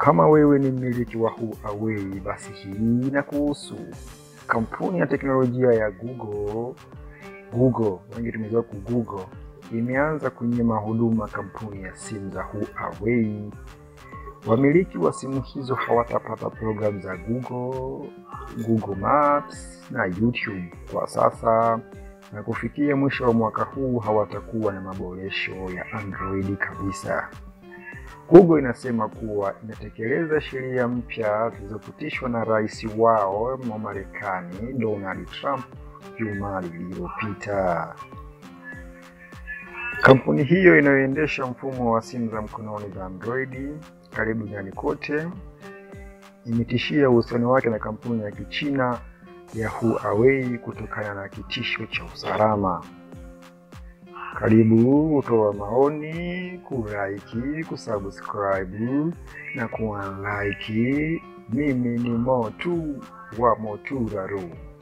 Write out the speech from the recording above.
Kama wewe ni mmiliki wa Huawei, basi hii inakuhusu. Kampuni ya teknolojia ya Google, Google wengi tumezoea ku Google, imeanza kunyima huduma kampuni ya simu za Huawei. Wamiliki wa simu hizo hawatapata programu za Google, Google Maps na YouTube kwa sasa, na kufikia mwisho wa mwaka huu hawatakuwa na maboresho ya Android kabisa. Google inasema kuwa inatekeleza sheria mpya zilizopitishwa na rais wao wa Marekani Donald Trump juma lililopita. Kampuni hiyo inayoendesha mfumo wa simu za mkononi za Android karibu duniani kote imetishia uhusiano wake na kampuni ya Kichina ya Huawei kutokana na kitisho cha usalama. Karibu kutoa maoni, kulaiki, kusubscribe na kuunlike. Mimi ni Motu wa Moturaro.